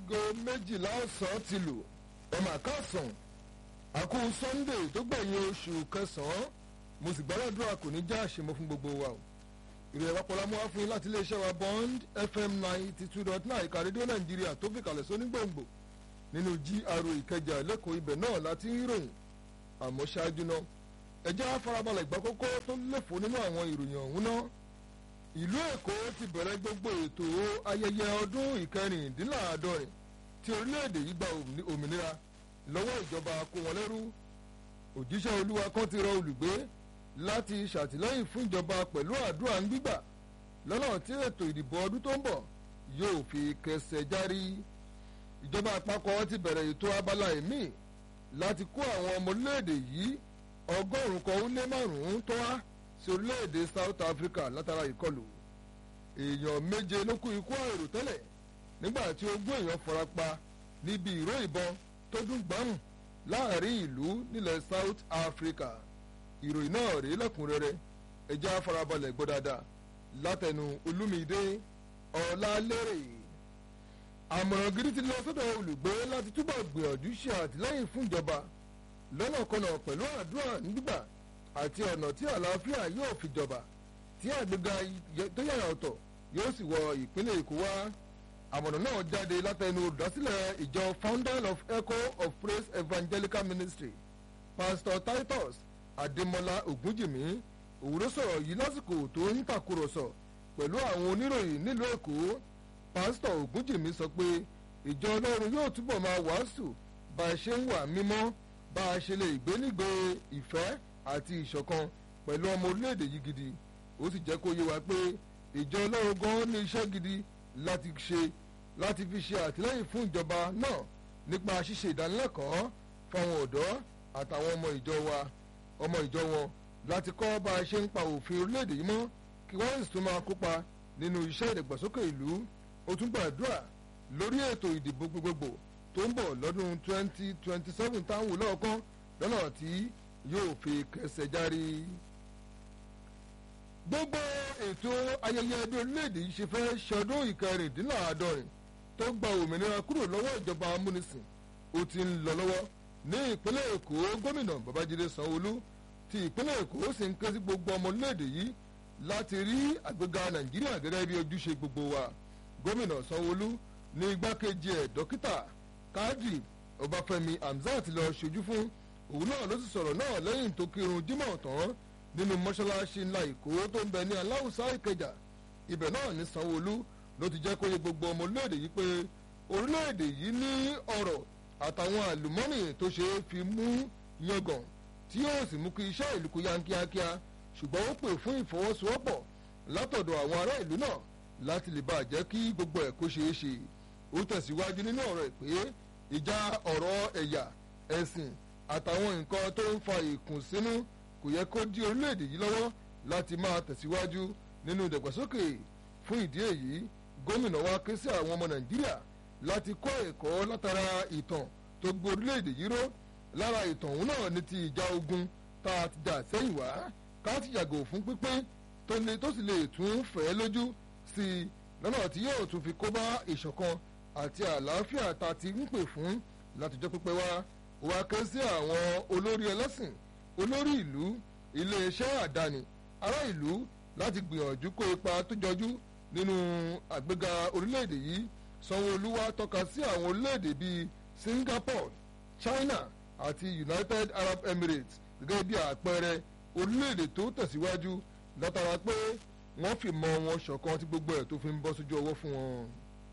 aago méjìlá ọ̀sán ti lù ọmọ àkàsàn àkú sunday tó gbẹ̀yìn oṣù kẹsàn-án mo sì gbàdúrà kò ní já àṣemọ fún gbogbo wa o ìròyìn àpapọ̀lá mú wá fún yín láti iléeṣẹ́ wa bond fm ninety two dot nine ìka rédíò nàìjíríà tó fi kalẹ̀ sóní gbòǹgbò nínú gra ìkẹjà lẹ́kọ̀ọ́ ibẹ̀ náà láti ń ròyìn àmọ́ ṣáájú náà ẹjẹ́ àfarabalẹ̀ ìgbà kókó tó léfò nínú àwọn ìròyìn ọ̀hún náà ìlú èkó ti bẹ̀rẹ̀ gbogbo ètò ayẹyẹ ọdún ìkẹrìndínláàádọ́rin tí orílẹ̀-èdè yìí gba òmìnira lọ́wọ́ ìjọba kó wọn lẹ́rú òjíṣẹ́ olúwa kan ti rọ olùgbé láti ṣàtìlẹ́yìn fún ìjọba pẹ̀lú àdúrà ń gbígbà lọ́nà tí ètò ìdìbò ọdún tó ń bọ̀ yóò fi kẹsẹ̀ járí ìjọba àpapọ̀ ti bẹ̀rẹ̀ ètò abala ẹ̀mí láti kó àwọn ọmọ orílẹ̀-èdè yìí ọgọ́rùn-ún kan ó lé márùn-ún tó wá sí orílẹ̀-èdè South Africa látara ìkọlù èèyàn méje ló kú ikú àìrò tẹ́lẹ̀ nígbà tí ogún èèyàn fara pa níbi ìró ìbọn tó dún gbàmù láàrin ìlú nílẹ̀ South Africa ìròyìn náà rèé lẹ́kùnrẹ́rẹ́ ẹjẹ́ àfarabalẹ̀ gbọ́ dáadáa látẹnu Olúmídé Ọlálérè àmọ̀ràn gidi ti lọ sọ́dọ̀ olùgbé láti túbọ̀ gbìyànjú ṣe àtìlẹ́yìn fún ìjọba lọ́nà kọnà pẹ̀lú àdúrà nígbà àti ọ̀nà tí àlàáfíà yóò fi jọba tí àgbéga tó yàrá ọ̀tọ̀ yóò sì wọ ìpínlẹ̀ Èkó wá àmọ̀ràn náà jáde látẹnu olùdásílẹ̀ ìjọ founder of Echo of Praise Evangelical Ministry Pastor Titus Adémọ́lá Ògúnjìmí òwúrọ̀ sọ̀rọ̀ yìí lásìkò tó ń tàkúrọ̀sọ pẹ̀lú àwọn oníròyìn nílùú Èkó Pastor Ògúnjìmí sọ pé ìjọ Ọlọ́run yóò túbọ̀ máa wàásù bá a ṣe ń wà mímọ́ bá a ṣe lè gbé nígbè ìfẹ́ àti ìṣọ̀kan pẹ̀lú ọmọ orílẹ̀-èdè yìí gidi ó sì jẹ́ kó yé wa pé ìjọ Ọlọ́run gan ní iṣẹ́ gidi láti ṣe láti fi ṣe àtìlẹ́yìn fún ìjọba náà nípa ṣíṣe ìdánilẹ́kọ̀ọ́ fáwọn ọ̀dọ́ àtàwọn ọmọ ìjọ wa ọmọ ìjọ wọn láti kọ́ bá a ṣe ń pa òfin orílẹ̀-èdè yìí mọ́ kí wọ́n sì tún máa kópa nínú iṣẹ́ ìdàgbàsókè ìlú ó tún gbàdúrà lórí ètò ìdìbò gbogbogbò tó ń bọ̀ lọ́dún 2027 táwọn olóòkan lọ́nà tí yóò fi kẹsẹ̀ járí. gbogbo ètò ayẹyẹ bí orílẹ̀-èdè yìí ṣe fẹ́ ṣọdún ìkẹrìndínláàádọ́rin tó gba òmìnira kúrò lọ́wọ́ ìjọba amúnisìn ó ti ń lọ lọ́wọ́ ní ìpínlẹ̀ èkó gómìnà babájídé sanwóolu ti ìpínlẹ̀ èkó sì ń ké sí gbogbo ọmọ orílẹ̀-èdè yìí láti rí àgbéga nàìjíríà gẹ́gẹ́ bí ojúṣe gbogbo wa gómìnà sanwóolu ní igbákejì ẹ̀ dókítà kadri ọbáfẹ́mi hamzat lọ ṣojú fún òun náà ló sì sọ̀rọ̀ náà lẹ́yìn tó kírun jímọ̀ tán nínú mọ́ṣáláṣí ńlá èkó tó ń bẹ ní aláùsá ìkẹjà ibẹ̀ náà ní sanwóolu ló ti jẹ́ kó yé gbogbo ọmọ orílẹ̀-èdè yìí pé orílẹ̀-èdè yìí ní ọ̀rọ̀ àtàwọn àlùmọ́nì tó ṣe é fi mú yangàn tí yóò sì mú kí iṣẹ́ ìlú kó yá kíákíá ṣùgbọ́n ó pè fún ìfọwọ́sowọ́pọ̀ látọ̀dọ̀ àwọn ará ìlú náà láti lè bá a jẹ́ kí gbogbo ẹ̀ kó ṣeé ṣe ó tẹ̀síwájú nínú ọ̀rọ̀ ẹ̀ pé ìjà ọ̀rọ̀ ẹ̀yà ẹ̀sìn àtàwọn nǹkan tó ń fa ìkùnsínú kò yẹ kó dí orílẹ̀-èdè yìí lọ́wọ́ láti máa tẹ̀síwájú nínú ìdàgbàsókè fún ìdí èyí gómìnà wa ké sí àwọn ọmọ nàìjíríà láti kọ́ ẹ̀kọ́ látara ìtàn tó gbé orílẹ̀-èdè yìí ró lára ìtàn òun náà ní ti ìjà ogun tá a ti jà sẹ́yìn wá ká ti yàgò fún pínpín tó sì lè tún fẹ́ lójú sí i lọ́nà tí yóò tún fi kó bá ìṣọ̀kan àti àlàáfíà tá a ti ń pè fún látijọ́ pípẹ́ wá wá ké sí àwọn olórí ẹlẹ́sìn olórí ìlú iléeṣẹ́ àdáni ará ìlú láti gbìyànjú kó ipa tó jọjú nínú àgbéga orílẹ̀-èdè yìí sanwó-olú wá tọ́ka sí àwọn orílẹ̀-èdè bíi Singapore China àti United Arab Emirates gẹ́gẹ́ bí àpẹẹrẹ orílẹ̀-èdè tó tẹ̀síwájú látara pé wọ́n fi mọ wọn ṣọ̀kan tí gbogbo ẹ̀ tó fi ń bọ́ sójú ọwọ́ fún wọn.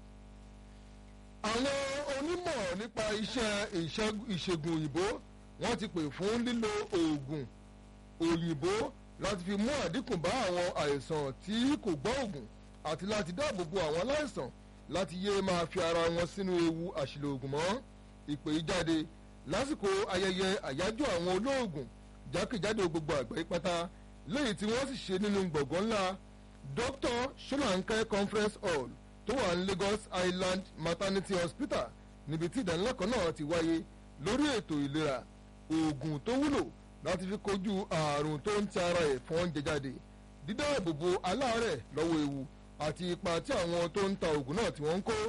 àwọn onímọ̀ nípa iṣẹ́ ìṣègùn òyìnbó wọ́n ti pè fún lílo oògùn òyìnbó láti fi mú àdínkù bá àwọn àìsàn tí kò gbọ́ òògùn àti láti dáàbò bo àwọn aláìsàn láti yé máa fi ara wọn sínú ewu àṣìlò òògùn mọ́ ìpè yìí jáde lásìkò ayẹyẹ àyájọ́ àwọn olóògùn jákèjádò gbogbo àgbáyé pátá lẹ́yìn tí wọ́n sì ṣe nínú gbọ̀ngàn ńlá Dr. Solanke Conference Hall tó wà ní Lagos Island Maternity Hospital níbi tí ìdánilẹ́kọ̀ọ́ náà ti wáyé lórí ètò ìlera oògùn tó wúlò láti fi kojú ààrùn tó ń ti ara ẹ̀fọn jẹ jáde dídáàbòbò aláàárẹ̀ lọ́wọ́ ewu àti ipa tí àwọn tó ń ta oògùn náà tí wọ́n ń kó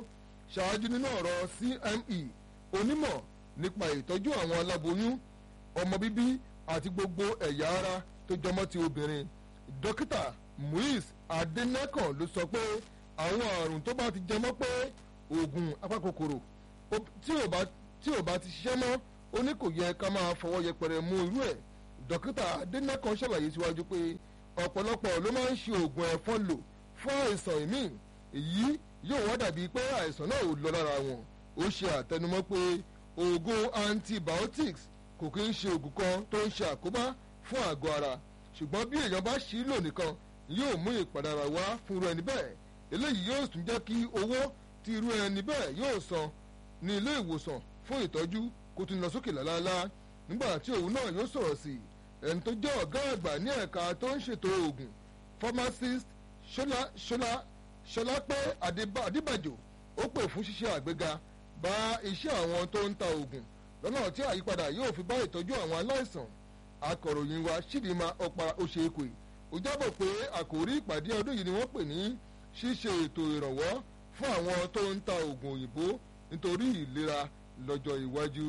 ṣáájú nínú ọ̀rọ̀ cme onímọ̀ nípa ìtọ́jú àwọn aláboyún ọmọ bíbí àti gbogbo ẹ̀yà ara tó jọmọ́ ti obìnrin dókítà muiz adenakan ló sọ pé àwọn àrùn tó bá ti jẹmọ́ pé oògùn apakòkòrò tí ò bá ti ṣiṣẹ́ mọ́ ó ní kò yẹ ká máa fọwọ́ yẹpẹrẹ mú irú ẹ̀ dókítà adenakan ṣàlàyé síwájú pé ọ̀pọ̀lọpọ̀ ló máa ń ṣe oògùn ẹ̀fọn lò fún àìsàn ìmíì èyí yóò wá dàbí pé àìsàn náà ò lọ lára wọn ó ṣe àtẹnumọ́ pé oògùn antibiotics kò kí ń ṣe oògùn kan tó ń ṣe àkóbá fún àgọ́ ara ṣùgbọ́n bí èèyàn bá ṣì í lò nìkan yóò mú ìpadàrà wá fún irú ẹni bẹ́ẹ̀ eléyìí yóò tún jẹ́ kí owó tí irú ẹni bẹ́ẹ̀ yóò san ní ilé ìwòsàn fún ìtọ́jú kó tún lọ sókè lálálá nígbà tí òun náà yóò sọ̀rọ̀ sí i ẹni tó jẹ́ ọ̀gá àgbà ní ẹ̀ka tó ń ṣètò oògùn pharmacist ṣọlá ṣọlá ṣọlápẹ́ adébàjò ó pè fún ṣíṣe àgbéga bá iṣẹ́ àwọn tó ń ta oògùn lọ́nà tí àyípadà yóò fi bá ìtọ́jú àwọn aláìsàn akọ̀ròyìn wa ṣìdìmá ọ̀pá oṣèkè ó jábọ̀ pé àkòrí ìpàdé ọdún yìí ni wọ́n pè ní ṣíṣe ètò ìrànwọ́ fún àwọn tó ń ta oògùn òyìnbó nítorí ìlera lọ́jọ́ iwájú.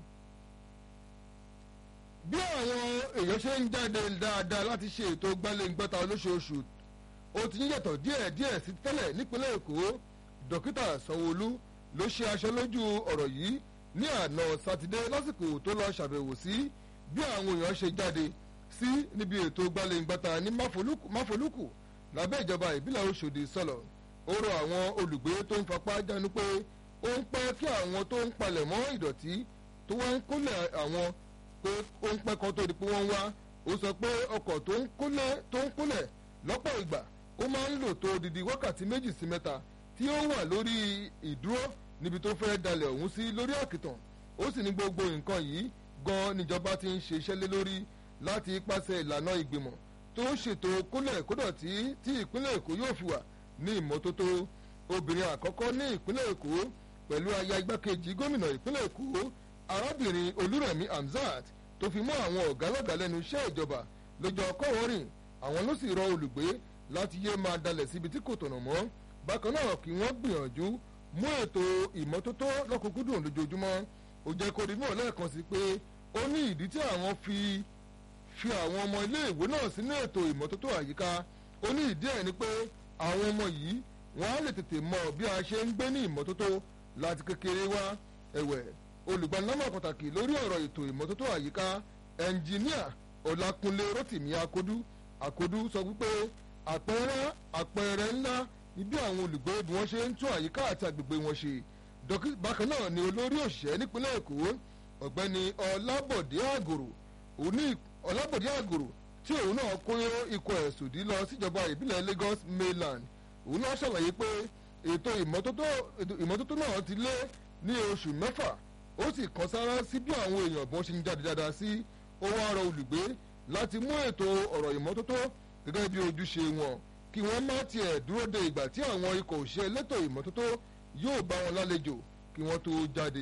bí àwọn èèyàn ṣe ń jáde dáadáa láti ṣe ètò gbálẹ́ngbẹ́ta olóṣooṣù ó ti ń yàtọ̀ díẹ̀díẹ̀ sí tẹ́lẹ̀ nípínlẹ̀ èkó dókítà sanwóolu ló ṣe aṣọ lójú ọ̀rọ̀ yìí ní àná sátidé lásìkò tó lọ ṣàbẹ̀wò sí bí àwọn èèyàn ṣe jáde sí níbi ètò gbálẹ́ngbẹ́ta ní máfolúkù lábẹ́ ìjọba ìbílẹ̀ Ọ̀ṣọ́dì sọ̀lọ̀ ó rọ àwọn olùgbé tó ń fapá jánu pé ó ń pẹ́ kí àwọn tó ń palẹ̀ mọ́ ìdọ̀tí tó wá ń kólẹ̀ àwọn pé ó ń pẹ́ kan tó di pé wọ́n ń wá ó sọ pé ọkọ̀ tó ń kólẹ̀ lọ́pọ̀ ìgbà ó máa ń lò tó odidi wákàtí méjì sí mẹ́ta tí ó wà lórí ìdúró níbi tó fẹ́ dalẹ̀ ọ̀hún sí lórí àkìtàn ó sì ní gbogbo nǹkan yìí gan níjọba ti ń ṣe iṣẹ́ lé lórí láti ipasẹ̀ ìlànà ìgbìmọ̀ tó ń ṣètò kólẹ̀ kódọ̀tí tí ìpínlẹ̀ èkó yóò fi wà ní ìmọ́tótó obìnrin àkọ́kọ́ ní ìpínlẹ̀ èkó pẹ̀lú aya igbákejì gómìnà ìpínlẹ̀ èkó arábìnrin olúrẹ̀mí hamzat tó fi mọ́ àwọn ọ̀gá lọ́gàá lẹ́nu iṣẹ́ ìjọba lọ́jọ́ kọ́wọ́rìn àwọn ló sì rọ olùgbé láti yé máa dalẹ̀ síbi tí kò tọ̀nà mọ́ bákan náà kí wọ́n gbìyànjú mú ètò ìmọ́tótó lọ́kùnkúndùn lójoojúmọ́ ó jẹ́ kó rí mọ́ lẹ́ẹ̀kan sí pé ó ní ìdí tí àwọn fi fi àwọn ọmọ iléèwé náà sínú ètò ìmọ́tótó àyíká ó ní ìdí ẹ̀ ni pé àwọn ọmọ yìí wọ́n á lè tètè mọ bí a ṣe ń gbé ní ìmọ́tótó láti kékeré wá ẹ̀wẹ̀ olùgbanilámọ̀ pàtàkì lórí ọ̀rọ̀ ètò ìmọ́tótó àyíká ẹnjìníà ọlákúnlé rotimi akodu akodu sọ wípé àpẹẹrẹ àpẹẹrẹ ńlá ibi àwọn olùgbé bí wọ́n ṣe ń tún àyíká àti agbègbè wọn ṣe bákan náà ni olórí òṣìṣẹ́ nípínlẹ̀ èkó ọ̀gbẹ́ni ọlábọ̀dé àgòrò òní ọlábọ̀dé àgòrò tí òun náà kó ikọ̀ ẹ̀sùdí lọ síjọba ìbílẹ̀ Lagos mainland òun náà ṣàlàyé pé ètò ìmọ́tótó náà ti lé ní oṣù mẹ́fà ó sì kan sára sí bí àwọn èèyàn bọ́n ṣe ń jáde dáadáa sí ó wá rọ olùgbé láti mú ètò ọ̀rọ̀ ìmọ́tótó gẹ́gẹ́ bí ojúṣe wọn kí wọ́n má tiẹ̀ dúró de ìgbà tí àwọn ikọ̀ òṣìṣẹ́ elétò ìmọ́tótó yóò bá wọn lálejò kí wọ́n tó jáde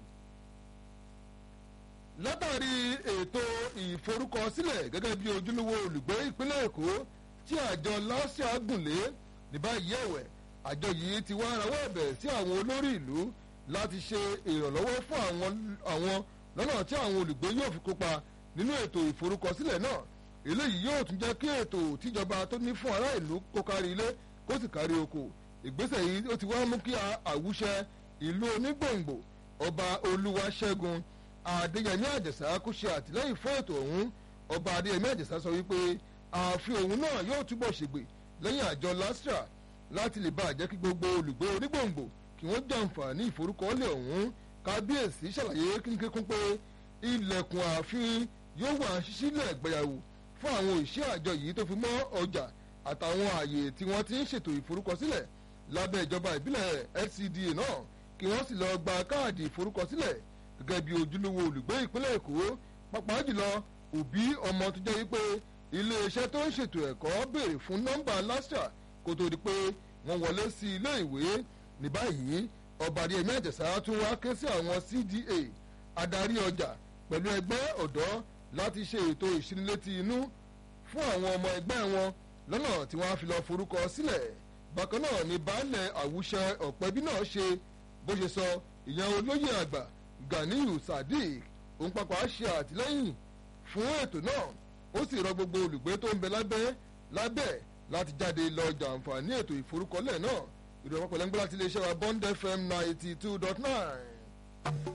látàrí ètò ìforúkọsílẹ̀ gẹ́gẹ́ bí ojúlówó olùgbé ìpínlẹ̀ èkó tí àjọ lásìá gùnlé ní báyìí ẹ̀wẹ̀ àjọ yìí ti wá rawọ́ ẹ̀bẹ̀ sí àwọn olórí ìlú láti ṣe ìrànlọ́wọ́ fún àwọn lọ́nà tí àwọn olùgbé yóò fi kópa nínú ètò ìforúkọsílẹ̀ náà eléyìí yóò tún jẹ́ kí ètò tíjọba tó ní fún ará ìlú kó kárí ilé kó sì kárí oko ìgbésẹ̀ yìí ó ti wá mú kí àwùṣẹ ìlú onígbòǹgbò ọba olúwaṣẹ́gun adéyẹmí àjẹsà kó ṣe àtìlẹ́yìn fún ètò ọ̀hún ọba adéyẹmí àjẹsà sọ wípé ààfin òun náà yóò túbọ̀ ṣègbè lẹ́yìn àjọ lastra láti lè bá àjẹ́ kí gbogbo olùgbé onígbòǹgbò kí wọ́n jàǹfààní ìforúkọọ́lẹ̀ ọ̀hún kábíyèsí ṣàlàyé kínkínkún pé ilẹ̀kùn ààfin yóò wà ṣíṣílẹ̀ gbẹ̀yàwó fún àwọn òṣìṣẹ́ àjọ yìí tó fi mọ́ ọjà àtàwọn ààyè tí wọ́n ti ń ṣètò ìforúkọsílẹ̀ lábẹ́ ìjọba ìbílẹ̀ FCDA náà kí wọ́n sì lọ gba káàdì ìforúkọsílẹ̀ gẹ́gẹ́ bí ojúlówó olùgbé ìpínlẹ̀ Èkó pàápàá jùlọ òbí ọmọ tó jẹ́ wípé iléeṣẹ́ tó ń ṣètò ẹ̀kọ́ béèrè fún nọ́mbà lastra kó tó di pé wọ́n wọlé sí ilé ìwé ní báyìí ọba adéyẹmí àjẹsà tún wá ké sí àwọn CDA adarí ọjà pẹ̀lú ẹgbẹ́ ọ̀dọ́ láti ṣe ètò ìṣinilétí inú fún àwọn ọmọ ẹgbẹ́ wọn lọ́nà tí wọ́n á fi lọ forúkọ sílẹ̀ bákan náà ni baálẹ̀ àwùṣẹ ọ̀pẹ́bí náà ṣe bó ṣe sọ ìyẹn olóyè àgbà ganiyu sadiq òun papọ̀ ṣe àtìlẹ́yìn fún ètò náà ó sì rọ gbogbo olùgbé tó ń bẹ lábẹ́ lábẹ́ láti jáde lọ jàǹfààní ètò ìforúkọlẹ̀ náà ìròyìn àpapọ̀ lẹ́ńgbẹ́ láti iléeṣẹ́ wa bond fm ninety two dot nine.